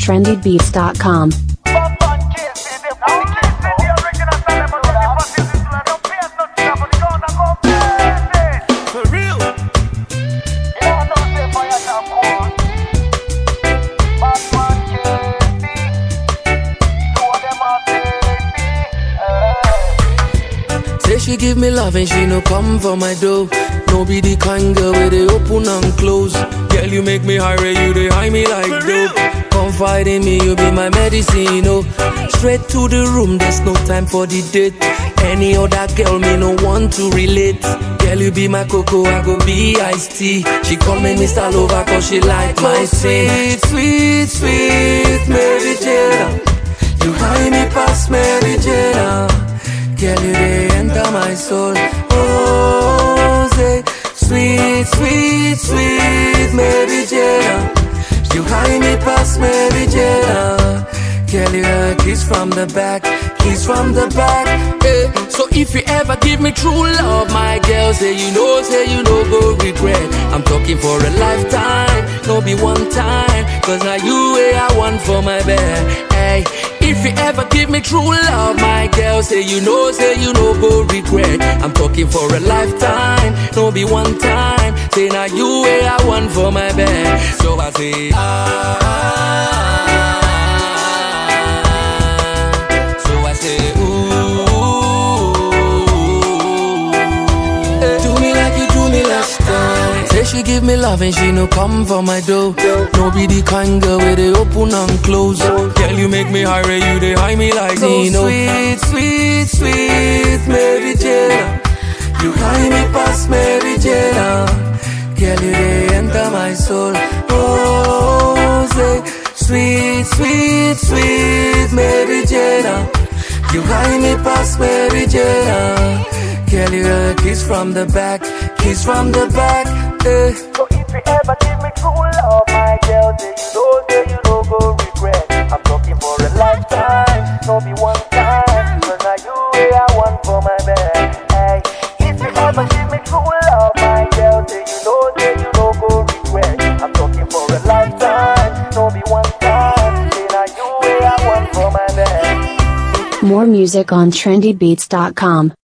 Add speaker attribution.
Speaker 1: trendybeats.com.
Speaker 2: For real. Say she give me love and she no come for my dough. No be the kind girl where they open and close. Girl, you make me high, you they high me like dope. Confide in me, you be my medicine, oh. Straight to the room, there's no time for the date. Any other girl, me no want to relate. Girl, you be my cocoa, I go be iced tea. She call me Mr. Lover cause she like my sweet, sweet, sweet Mary Jane. You high me past Mary Jane. Girl, you they enter my soul. Oh, say, sweet, sweet, sweet Mary Jane. You high me past Mary Jane. Girl, you a kiss from the back, kiss from the back. Eh. So if you ever give me true love, my girl, say you know, say you know, go regret. I'm talking for a lifetime, no be one time. Cause now you way I want for my bed. Hey, if you ever give me true love, my girl, say you know, say you know, go regret. I'm talking for a lifetime, no be one time. Say now you way I want for my bed. So I say, ah. So I say, ooh. Eh, Do me like you do me last time. Say she give me love and she no come for my dough. No be the kind girl where they open and close. Girl, you make me high, you they high me like so sweet, sweet, sweet Mary Jane. You high me past Mary Jane. Girl, you they enter my soul. Oh, say, sweet, sweet, sweet Mary Jane. You high me past Mary Jane. Girl, you a kiss from the back, kiss from the back. Eh.
Speaker 3: So if you ever give me true love, my girl, say you know, say you know, go regret. I'm talking for a lifetime, no be one time. Cause now you way I want for my bed. Hey, if you ever give me true love, my girl, say you know, say you know, go regret. I'm talking for a lifetime, no be one time. Say now you way I want for my bed.
Speaker 1: More music on trendybeats.com.